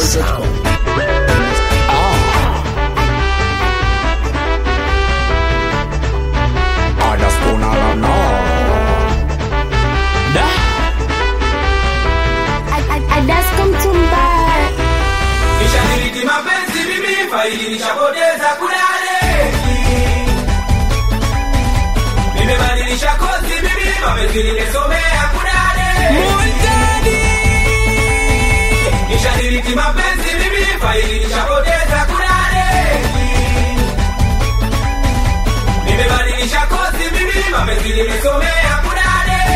videoboy.com. Nishadiriki mapenzi mimi faili nishapoteza kulale Nimebadilisha kozi mimi mapenzi nimesomea kulale Nishadiriki mapenzi mimi faili nishapoteza kulale Nimebadilisha kozi mimi mapenzi nimesomea kulale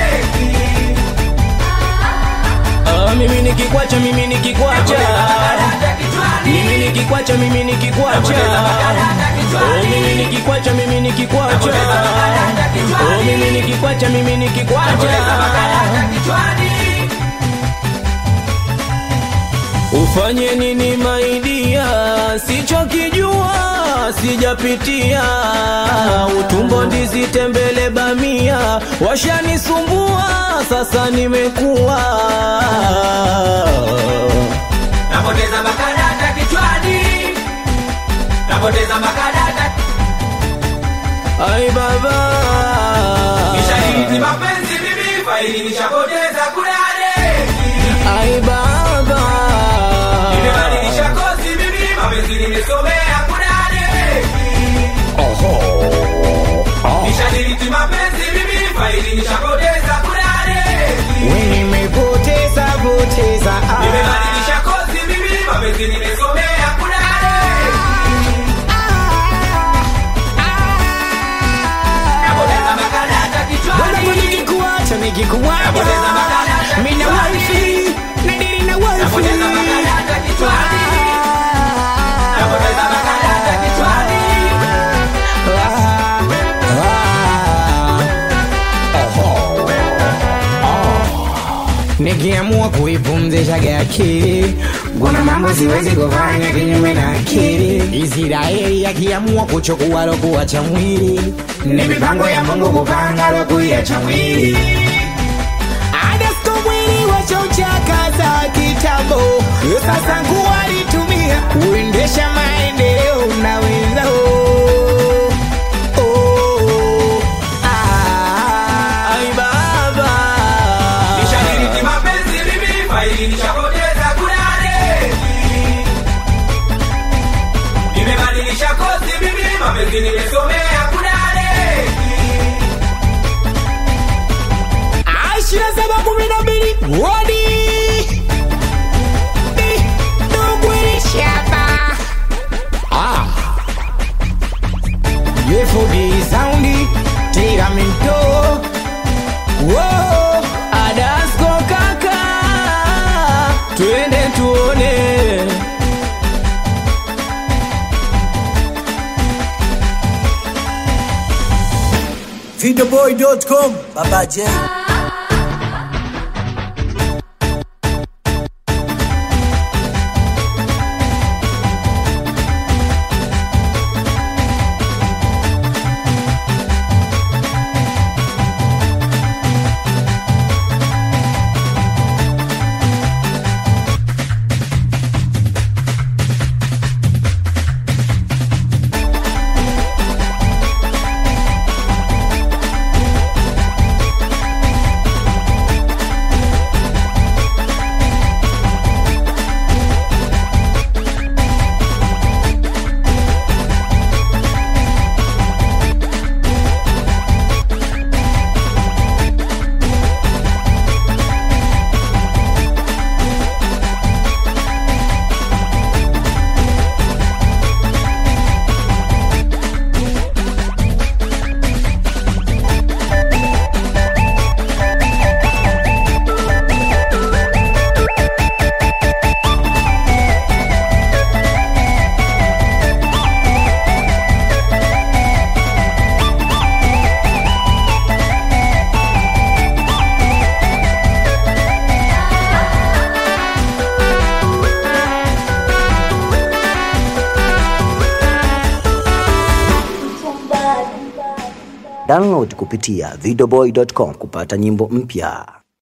Ah, mimi nikikwacha mimi nikikwacha mimi nikikwacha mimi nikikwacha oh mimi nikikwacha mimi nikikwacha oh mimi nikikwacha mimi nikikwacha ufanye nini maidia sichokijua sijapitia utumbo ndizi tembele bamia washanisumbua sasa nimekuwa Napoteza makarata kichwani Napoteza makarata ai baba Nishadiriki mapenzi mimi faili nishapoteza kulale ai baba Nimebadilisha kozi mimi mapenzi nimesomea kulale Nishadiriki mapenzi mimi faili nishapoteza kulale nimepoteza poteza Nimebadilisha kozi mimi mapenzi nimesomea kulale Napoteza makarata kichwani nikikuacha nikikuacha Napoteza makarata mina kichwani. wifi nadiri na wifi Napoteza makarata kichwani Napoteza makarata kichwani nikiamua kuipumzisha akili kuna mambo siwezi kufanya kinyume na akili israeli akiamua kuchukua lokuacha mwili ni mipango ya mungu kupanga lokuiacha mwili adasto mwili wachauchakaza kitambo sasa nguwa alitumia kuendesha maendeleo na wenzao Oh, ah, ai baba Nishadiriki mapenzi mimi faili nishapoteza kulale Nimebadilisha kozi mimi mapenzi nimesomea kulale Ashira saba kumi na mbili wodi Di, Dogwiri shaba Ah Yefugi soundi Tiramento Whoa Adasko kaka Twende tuone videoboy.com. Baba J. Download kupitia videoboy.com kupata nyimbo mpya.